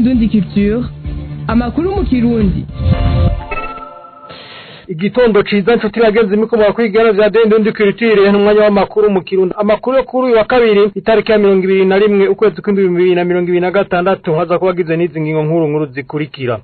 indundi culture amakuru mu kirundi igitondo ciza nshuti bagenzi mikomoka kwigana vya dende ndi kwitire n'umwanya w'amakuru mu kirundo amakuru yo kuri uyu wa kabiri itariki ya mirongo ibiri na rimwe ukwezi kw'indwi bibiri na mirongo ibiri na gatandatu haza kuba hagize n'izi ngingo nkuru nkuru zikurikira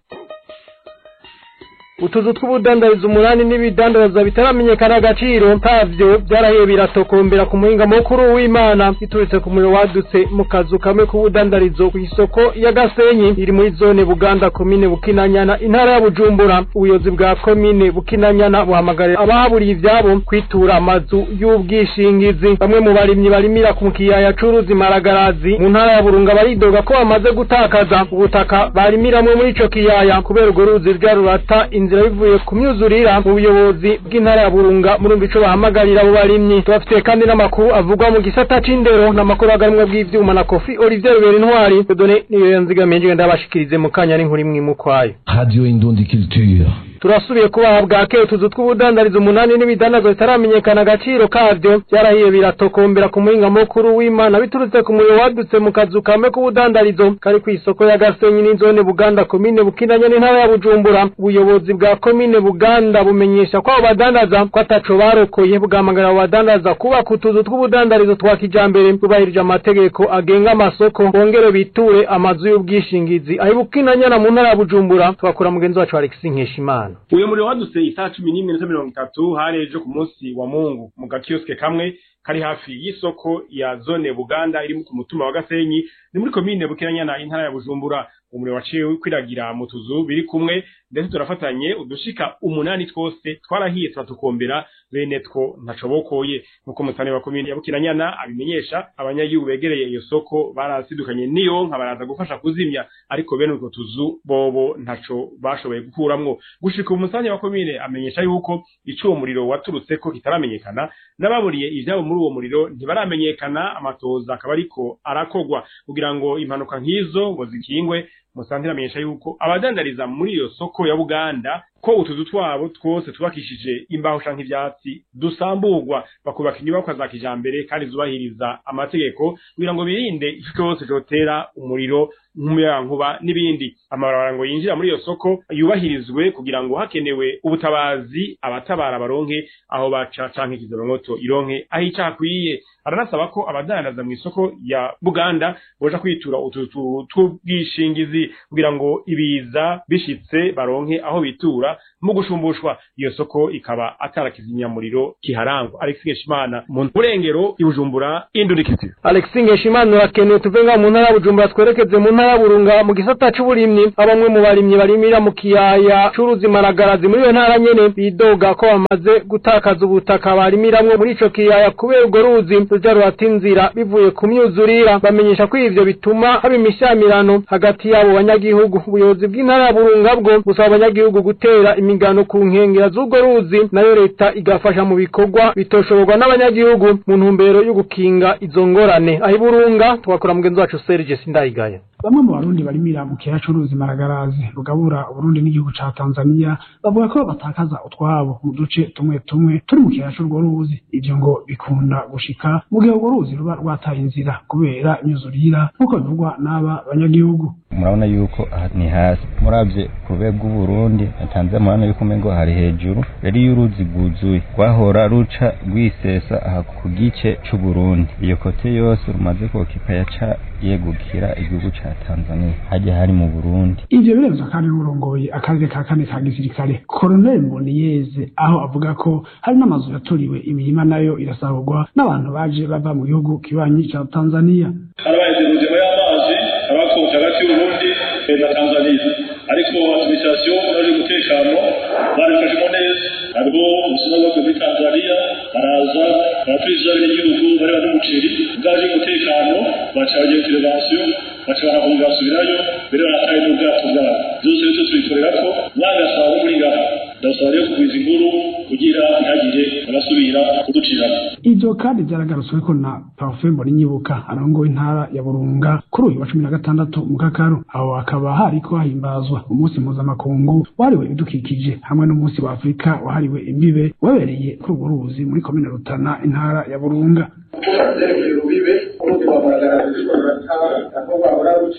utuzu tw'ubudandarizo umunani n'ibidandaza bitaramenyekana agaciro kavyo byarahiye biratokombera ku muhinga mukuru w'imana biturutse ku muriro wadutse mu kazu kamwe k'ubudandarizo kw'isoko ya gasenyi iri muri zone buganda komine bukinanyana intara ya bujumbura ubuyobozi bwa komine bukinanyana buhamagarira abahaburiye ivyabo kwitura amazu y'ubwishingizi bamwe mu barimyi barimira ku kiyaya c'uruzi maragarazi mu ntara ya burunga baridoga ko bamaze gutakaza ubutaka barimiramwe muri ico kiyaya kubera urwo ruzi rwa rurata inzira bivuye ku myuzurira mu buyobozi bw'intara ya burunga murumva ico bahamagarira abo barimyi tubafitiye kandi n'amakuru avugwa mu gisata c'indero n'amakuru aganwa bw'ivyuma na kofi olivier rubera intwari dodone niyo yanzigamiye nje ndabashikirize mu kanya n'inkuru imwe imwe ukwayo Radio Indundi Culture. turasubiye kubaha bwake utuzu tw'ubudandarizo umunani n'ibidandazwa bitaramenyekana agaciro kavyo byarahiye biratokombera ku muhinga mukuru w'imana biturutse ku muriro wadutse mu kazu kamwe k'ubudandarizo kari kw'isoko ya gasenyi n'inzone buganda komine bukinanya n'intara ya bujumbura ubuyobozi bwa komine buganda bumenyesha ko abo badandaza ko ataco barokoye bwamagarira abo badandaza kubaka utuzu tw'ubudandarizo twa kijambere bubahirije amategeko agenga amasoko bongere biture amazu y'ubwishingizi aho bukinanyana mu ntara ya bujumbura twakura mugenzi wacu alexis nkeshimana uyu muriro wadutse isaha cumi n'imwe n'iminota mirongo itatu hari ejo ku munsi wa mungu mu gakiyosike kamwe kari hafi y'isoko ya zone buganda iri ku mutumba wa gasenyi ni muri komine bukiranyana intara ya bujumbura umuriro waciye kwiragira mu tuzu biri kumwe ndetse turafatanye udushika umunani twose twarahiye turatukombera bene two ntacobokoye nk'uko musane wa komine ya bukiranyana abimenyesha abanyagihugu begereye iyo soko barasidukanye niyo nka baraza gufasha kuzimya ariko bene utwo tuzu bobo ntaco bashoboye gukuramwo gushika umusane wa komine amenyesha yuko ico uwo muriro waturutseko kitaramenyekana n'ababuriye ivyabo muri uwo muriro ntibaramenyekana amatoza akaba ariko arakogwa kugira ngo impanuka nk'izo ngo zikingwe musantira amenyesha yuko abadandariza muri iyo soko ya Buganda ko utuzu twabo twose tubakishije imbaho canke ivyatsi dusamburwa bakubaka inyubakwa za kijambere kandi zubahiriza amategeko kugira ngo birinde ico cyose cotera umuriro nk'umuyagankuba n'ibindi amabarabara ngo yinjira muri iyo soko yubahirizwe kugira ngo hakenewe ubutabazi abatabara baronke aho baca canke kizoromoto ironke aho icakwiye aranasaba ko abadandaza mu isoko ya Buganda boja kwitura utuzu tw'ubwishingizi kugira ngo ibiza bishitse baronke aho bitura mu gushumbushwa iyo soko ikaba atarakizimyamuriro kiharangwa Alex Ngeshimana mu burengero ibujumbura indurikiti Alex Ngeshimana urakenewe tuve nga mu ntara ya Bujumbura twerekeze mu ntara ya Burunga mu gisata c'uburimyi abamwe mu barimyi barimira mu kiyaya c'uruzi maragarazi muri iyo ntara nyene bidoga ko bamaze gutakaza ubutaka barimiramwo muri ico kiyaya kubera urwo ruzi ruja rurata inzira bivuye ku myuzurira bamenyesha ko ivyo bituma haba imishamirano hagati y'abo banyagihugu ubuyobozi bw'intara ya Burunga bwo busaba abanyagihugu gutera imigano ku nkengera z'urwo ruzi nayo leta igafasha mu bikorwa bitoshoborwa n'abanyagihugu mu ntumbero yo gukinga izo ngorane aho iburunga twakora mugenzi wacu Serge Sindayigaya bamwe mu barundi barimira mu kiyaya c'uruzi maragarazi rugabura uburundi n'igihugu ca tanzania bavuga ko batakaza utwabo mu duce tumwe tumwe turi mu kiyaya c'urwo ruzi ivyo ngo bikunda gushika mu gihe urwo ruzi ruba rwataye inzira kubera imyuzurira nk'uko bivugwa n'aba banyagihugu murabona yuko aha ni hasi muravye ku rwego rw'uburundi na tanzania murabona yuko umengo hari hejuru rero iyo uruzi rwuzuye rwahora ruca rwisesa aha ku gice c'uburundi iyo kote yose rumaze kokika yaca yegukira igihugu ca tanzania hajya hari mu burundi ivyo biremezwa kandi n'urongoye akarere ka kane ka gisirikare koroneli mboniyeze aho avuga ko hari n'amazu yaturiwe imirima nayo irasahurwa n'abantu baje bava mu gihugu kibanyi ca tanzania harabaye inzira y'amazi abakoze hagati y'uburundi na tanzania ariko administration uraje umutekano barifashemo neza hariho ubusuma bwavuye muri tanzania baraza baraturiza n'igihugu bareba n'umuceri bwaje umutekano baca bagiye intervention baca barahunga basubirayo mbere barataye n'ubwato bwabo byose bityo tubikorera ko mwagasaba muri ngaha ndasaba rero kugwiza inkuru kugira ntihagire abasubira kuduciramo ivyo kandi vyaragarutsweko na parfum mbonimyibuka arongoye intara ya burunga kuri uyu wa cumi na gatandatu mu kakaru aho hakaba hariko hahimbazwa umunsi mpuzamakungu wahariwe ibidukikije hamwe n'umunsi wa afurika wahariwe imbibe wabereye kuri urwo ruzi muri komine rutana intara ya burunga tukazerekeye urubibe uruzi rwa maragarazi rurata aho bahora ruca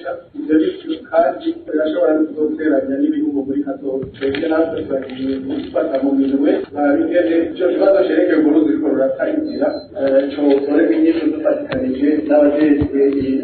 ibyo bityo kandi birashobora no kuzoteranya n'ibihugu muri kazoza twebwe natwe turagiye gufata mu minwe bingene icyo kibazo cerekeye uburundi ruriko rurata inzira cotoreka inyishu dufatikanije n'abajejwe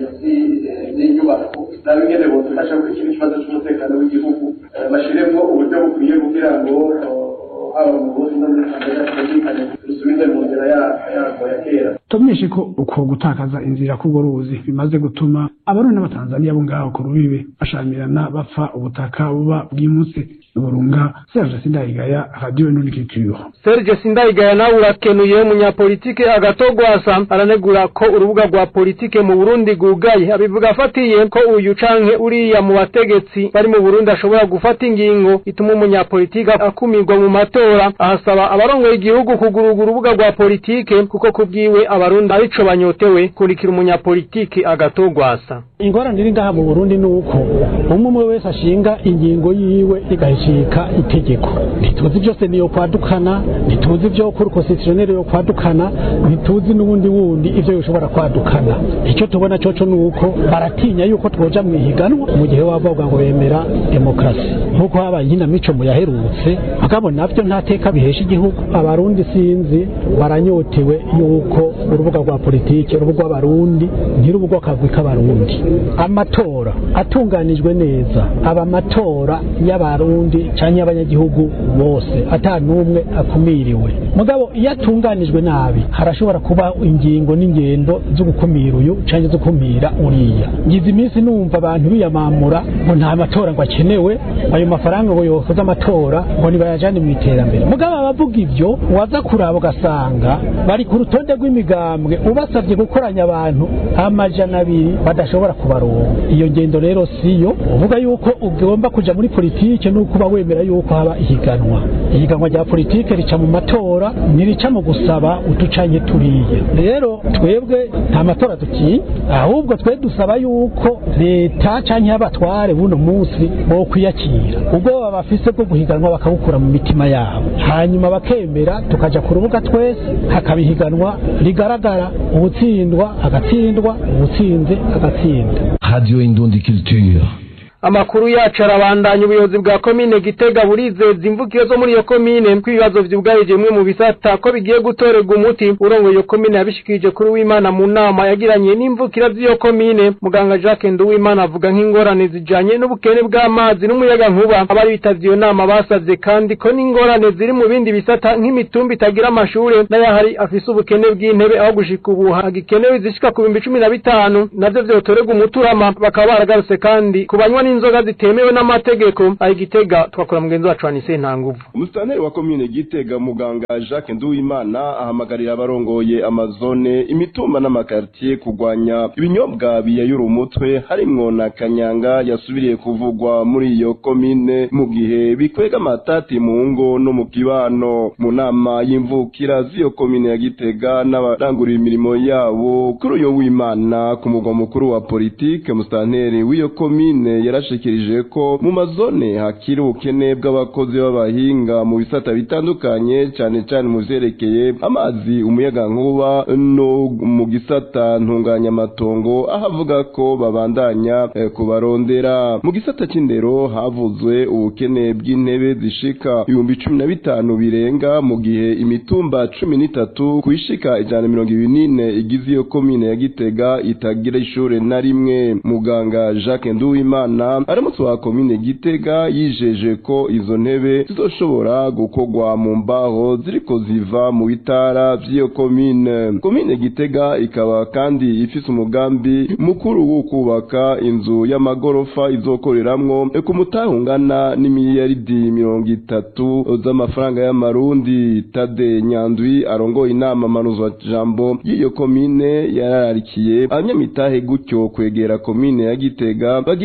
n'inyubako nabingene bodufasha kuri kino kibazo c'umutekano w'igihugu bashiremwo uburyo bukwiye kugira ngo haba mu burundi no muri tanzania twumvikane dusubize mu nzira yarwo ya kera tumenyeshe ko uko gutakaza inzira k'urwo ruzi bimaze gutuma abarundi n'abatanzaniya bo ngaho ku rubibe bashamirana bapfa ubutaka buba bwimutse burunga serge sindayigaya radio nunikiture Serge Sindayigaya nawe urakenuye umunyapolitike agatogwasa aranegura ko urubuga rwa politike mu Burundi rwugaye abivuga afatiye ko uyu canke uriya mu bategetsi bari mu Burundi ashobora gufata ingingo ituma umunyapolitike akumirwa mu matora ahasaba abarongoye igihugu kuguruga urubuga rwa politike kuko kubwiwe abarundi arico banyotewe kurikira umunyapolitike agatogwasa ingorane iri ngaha mu Burundi ni uko umwe umwe wese ashinga ingingo yiwe igahishika itegeko ntituzi byose niyo kwadukana ntituzi ibyo kuri constitutionnel yo kwadukana ntituzi n'ubundi wundi ivyo bishobora kwadukana icyo tubona coco ni uko baratinya yuko twoja mu ihiganwa mu gihe bavuga ngo bemera demokrasi nk'uko habaye inamico mu yaherutse mugabo navyo nta teka bihesha igihugu abarundi sinzi baranyotewe yuko urubuga rwa politike urubuga rw'abarundi ntirubuga akagwi k'abarundi amatora atunganijwe neza aba amatora y'abarundi canke y'abanyagihugu bose ata n'umwe akumiriwe mugabo iyo atunganijwe nabi harashobora kuba ingingo n'ingendo zo gukumira uyu canke zo gukumira uriya ngize iminsi numva abantu biyamamura ngo nta matora ngo akenewe ayo mafaranga ngo yokoze amatora ngo nibayajane mu iterambere mugabo abavuga ivyo waza kuraba ugasanga bari ku rutonde rw'imigambwe ubasabye gukoranya abantu amajana abiri badashobora kubaronka iyo ngendo rero siyo uvuga yuko ugomba kuja muri politike nuko uba wemera yuko haba ihiganwa ihiganwa rya politike rica mu matora ntirica mu gusaba uducanye turiye rero twebwe nta matora dukiye ahubwo twe dusaba yuko leta canke abatware buno munsi bo kwiyakira ubwoba bafise bwo guhiganwa bakabukura mu mitima yabo hanyuma bakemera tukaja ku rubuga twese hakaba ihiganwa rigaragara ubutsindwa agatsindwa ubutsinze agatsinda Radio Indundi Culture. amakuru yacu arabandanya ubuyobozi bwa komine gitega burizeza imvukiro zo muri iyo komine ko ibibazo vyugarije bimwe mu bisata ko bigiye gutorerwa umuti urongoye iyo komine yabishikirije kuri w'imana mu nama yagiranye n'imvukira z'iyo komine muganga jacques nduwimana avuga nk'ingorane zijanye n'ubukene bw'amazi n'umuyaga nkuba abari bitavye iyo nama basavye kandi ko n'ingorane ziri mu bindi bisata nk'imitumba itagira amashure n'ayahari afise ubukene bw'intebe aho gushika ubu hagikenewe zishika ku bihumbi cumi na bitanu navyo vyotorerwa umuturama bakaba baragarutse kandi ku banywa n'inzoga zitemewe n'amategeko aho igitega twakora mugenzi wacu wanise nta nguvu umusitanteri wa komine gitega muganga jacques nduwimana ahamagarira abarongoye amazone imitumba n'amakartier kurwanya ibinyobwa biyayura umutwe harimwo na kanyanga yasubiriye kuvugwa muri iyo komine mu gihe bikwega amatati mu ngo no mu kibano mu nama y'imvukira z'iyo komine ya gitega n'abarangurira imirimo yabo kuri uyo w'imana ku mugwa mukuru wa politike umusitanteri w'iyo komine yarashikirije ko mu mazone hakiri ubukene bw'abakozi b'abahinga mu bisata bitandukanye cyane cyane mu vyerekeye amazi umuyaga nkuba no mu gisata ntunganyamatongo aho avuga ko babandanya eh, kubarondera mu gisata c'indero havuzwe ubukene bw'intebe zishika ibihumbi cumi na bitanu birenga mu gihe imitumba cumi n'itatu kwishika ijana na mirongo ibiri n'ine igize iyo komine ya gitega itagira ishure na rimwe muganga jacques nduwimana aramutse wa komine gitega yijeje ko izo ntebe zizoshobora gukorwa mu mbaho ziriko ziva mu bitara vy'iyo komine komine gitega ikaba kandi ifise umugambi mukuru wo kubaka inzu y'amagorofa izokoreramwo ku mutahe ungana n'imiliyaridi mirongo itatu z'amafaranga y'amarundi tade nyandwi arongoye inama manuzwa jambo y'iyo komine yarararikiye abanyamitahe gutyo kwegera komine ya gitega bagiriranire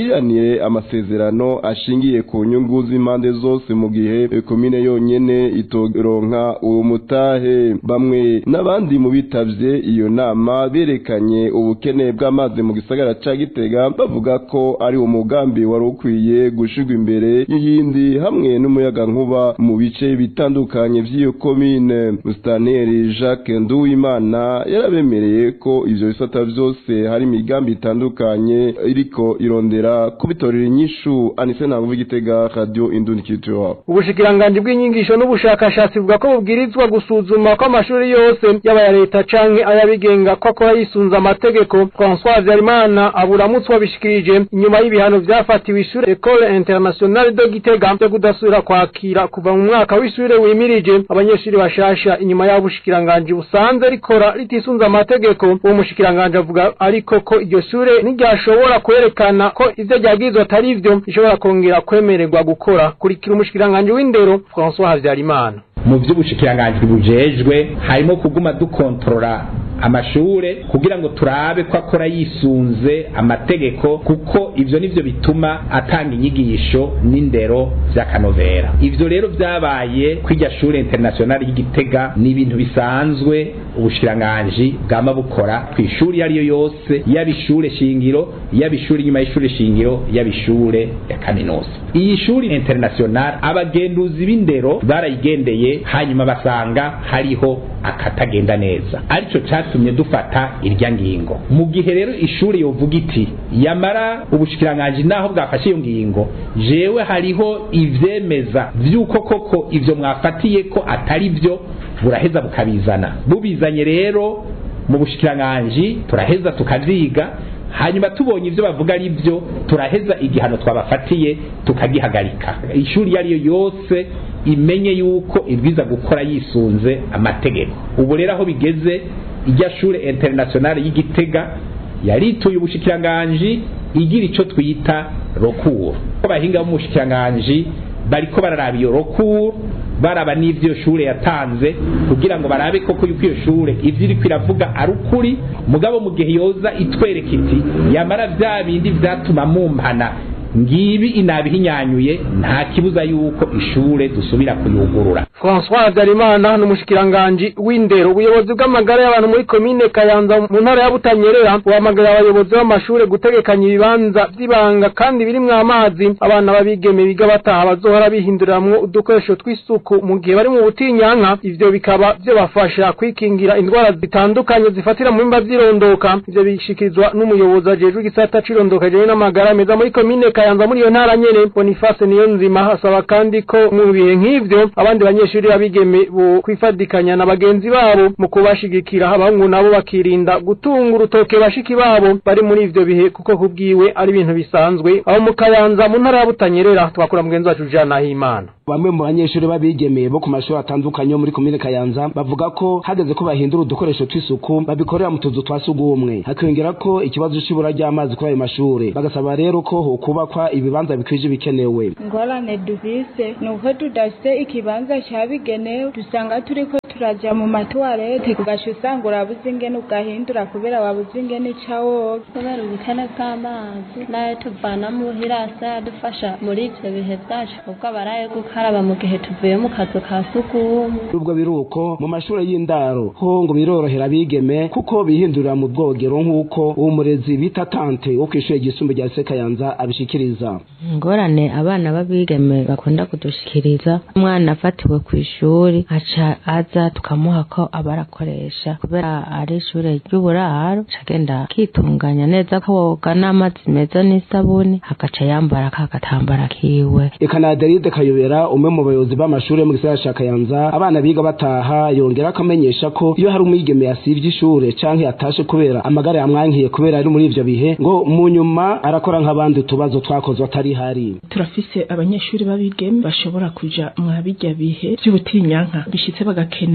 bemeye amasezerano ashingiye ku nyungu z'impande zose mu gihe komine yonyene itoronka uwo mutahe bamwe n'abandi mu bitavye iyo nama berekanye ubukene bw'amazi mu gisagara ca Gitega bavuga ko ari umugambi wari ukwiye gushirwa imbere y'iyindi hamwe n'umuyaga nkuba mu bice bitandukanye vy'iyo komine Mustaneri Jacques Nduwimana yarabemereye ko ivyo bisata vyose hari imigambi itandukanye iriko irondera kubitorera inyishu Anise Ntavuga Gitega Radio Indundi Culture ubushikiranganji bw'inyigisho n'ubushakashatsi buvuga ko bubwirizwa gusuzuma ko amashuri yose yaba ya leta canke ayabigenga ko akora yisunze amategeko François Habyarimana aburamutswa bishikirije inyuma y'ibihano vyafatiwe ishure Ecole Internationale de Gitega byo kudasubira kwakira kuva mu mwaka w'ishure wimirije abanyeshuri bashasha inyuma y'aho ubushikiranganji busanze rikora ritisunze amategeko uwo mushikiranganji avuga ariko ko iryo shure ntiryashobora kwerekana ko ivyo ryagizwe atari ivyo rishobora kongera kwemererwa gukora kurikira umushikiranganji w'indero François Habyarimana mu by'ubushikiranganji bujejwe harimo kuguma dukontorora amashure kugira ngo turabe ko akora yisunze amategeko kuko ivyo nivyo bituma atanga inyigisho n'indero vy'akanovera ivyo rero vyabaye kw'irya shure internationale y'igitega ni ibintu bisanzwe ubushikiranganji bwama bukora kw'ishuri iyo ariyo yose yaba ishure shingiro yaba ishure inyuma y'ishure shingiro yaba ishure ya kaminuza iyi shuri internationale abagenduzi b'indero barayigendeye hanyuma basanga hariho akatagenda neza arico catumye dufata irya ngingo mu gihe rero ishuri yovuga iti yamara ubushikiranganji naho bwafashe iyo ngingo jewe hariho ivyemeza vy'uko koko ivyo mwafatiye ko atari vyo buraheza bukabizana bubizanye rero mu bushikiranganji turaheza tukavyiga hanyuma tubonye ivyo bavuga ari vyo turaheza igihano twabafatiye tukagihagarika ishuri iyo ariyo yose imenye yuko ibwiza gukora yisunze amategeko ubu rero aho bigeze irya shure internationale y'igitega yarituye ubushikiranganji igira ico twita rokuru abahinga b'umushikiranganji bariko bararaba iyo rokuru baraba n'ivyo shure yatanze kugira ngo barabe koko yuko iyo shure ivyo iriko iravuga ari ukuri mugabo mu gihe yoza itwereka iti yamara vya bindi vyatuma mumpana ngibi inabihinyanyuye nta kibuza yuko ishure dusubira kuyugurura François Habyarimana n'umushikiranganji w'indero ubuyobozi bw'amagara y'abantu muri komine Kayanza mu ntara ya Butanyerera buhamagara abayobozi b'amashure gutegekanya ibibanza vy'ibanga kandi birimwo amazi abana babigeme biga bataha bazohora bihinduriramwo udukoresho tw'isuku mu gihe bari mu butinyanka ivyo bikaba vyobafasha kwikingira indwara zitandukanye zifatira mu bimba vy'irondoka ivyo bishikirizwa n'umuyobozi ajejwe igisata c'irondoka jewe n'amagara meza muri komine Kayanza muri iyo ntara nyene Boniface Niyonzima asaba kandi ko mu bihe nk'ivyo abandi banyeshuri babigeme bo kwifadikanya na bagenzi babo mu kubashigikira abahungu nabo bakirinda gutunga urutoke bashiki babo bari muri ivyo bihe kuko kubwiwe ari ibintu bisanzwe aho mu Kayanza mu ntara ya Butanyerera twakura mugenzi wacu Jean Nahimana bamwe mu banyeshuri babigemeye bo ku mashuri atandukanye yo muri komine Kayanza bavuga ko hageze ko bahindura udukoresho tw'isuku babikorera mu tuzu twa sugumwe hakiyongera ko ikibazo c'ibura ry'amazi kuri ayo mashure bagasaba rero ko hokubakwa ibibanza bikwije bikenewe ingorane dufise ni uko tudafise ikibanza cabigenewe dusanga turiko turaja mu matuwarete ugaca usanga urabuze ingene ugahindura kubera wabuze ingene ica woga kubera ubukene bw'amazi n'ayo tuvana muhira asa yadufasha muri ivyo bihe vyacu ubwo abaraye gukaraba mu gihe tuvuye mu kazu ka sugumwe nubwo biri uko mu mashure y'indaro ho ngo birorohera abigeme kuko bihindurira mu bwogero nk'uko uwo murezi bita tante wo kw'ishure ryisumbuye rya Sekayanza abishikiriza ingorane abana b'abigeme bakunda kudushikiriza umwana afatiwe ku ishuri aca aza tukamuha ko abarakoresha kubera ari ishure ry'uburaro agenda akitunganya neza koga n'amazi meza n'isabuni agaca yambara ka gatambara kiwe eka na Adelide Kayobera umwe mu bayobozi b'amashure mu gisagara ca Kayanza abana biga bataha yongera akamenyesha ko iyo hari umwigeme yasivye ishure canke yatashe kubera amagara yamwankiye kubera ari muri ivyo bihe ngo mu nyuma arakora nk'abandi utubazo twakozwe atari hari turafise abanyeshuri babigeme bashobora kuja mwa bijya bihe by'ubutinyanka bishitse bagakenera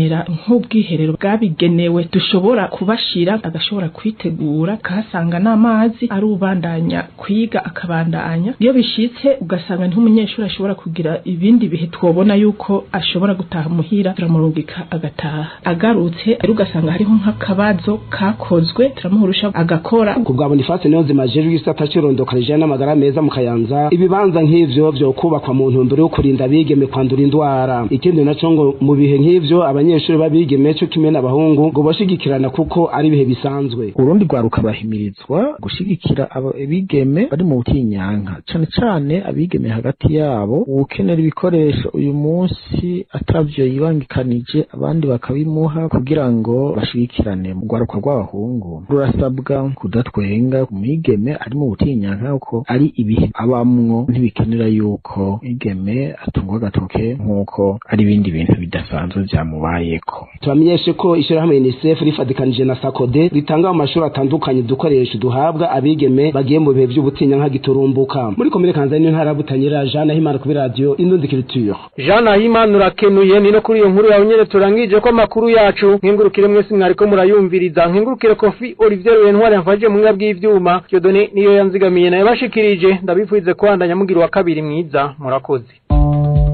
kurondera nk'ubwiherero bwabigenewe dushobora kubashira agashobora kwitegura kahasanga n'amazi ari ubandanya kwiga akabandanya iyo bishitse ugasanga niho umunyeshuri ashobora kugira ibindi bihe twobona yuko ashobora gutaha muhira turamurungika agataha agarutse ari ugasanga hariho nk'akabazo kakozwe turamuhurusha agakora ku bwa Boniface niyo nzima jejwe igisata cy'irondoka rijanye n'amagara meza mu Kayanza ibibanza nk'ivyo vyo kubakwa mu ntumbero yo kurinda abigeme kwandura indwara ikindi naco ngo mu bihe nk'ivyo abanyeshuri babigeme cyo kimwe n'abahungu ngo bashigikirana kuko ari ibihe bisanzwe urundi rwaruka bahimirizwa gushigikira abigeme bari mu butinyanka cane cane abigeme hagati yabo ukenera ibikoresho uyu munsi atavyo yibangikanije abandi bakabimuha kugira ngo bashigikirane mu rwaruka rw'abahungu rurasabwa kudatwenga umwigeme ari mu butinyanka kuko ari ibihe abamwo ntibikenera yuko igeme atungwa agatoke nk'uko ari ibindi bintu bidasanzwe vyamubayeko tubamenyeshe ko ishirahamwe UNICEF rifadikanije na SACODE ritanga mu mashuri atandukanye udukoresho duhabwa abigeme bagiye mu bihe vy'ubutinyanka giturumbuka muri komine Kanzani ntara butanyira Jean Nahimana kuri radio Indundi Culture Jean Nahimana urakenuye ni no kuri iyo nkuru yawe nyene turangije ko amakuru yacu nkengurukire mwese mwariko murayumviriza nkengurukire Kofi Olivier Rwentwari yamfashije mu mwebwe bw'ivyuma Dieudonné niyo yanzigamiye naye bashikirije ndabifurize kwandanya mugira wa kabiri mwiza murakoze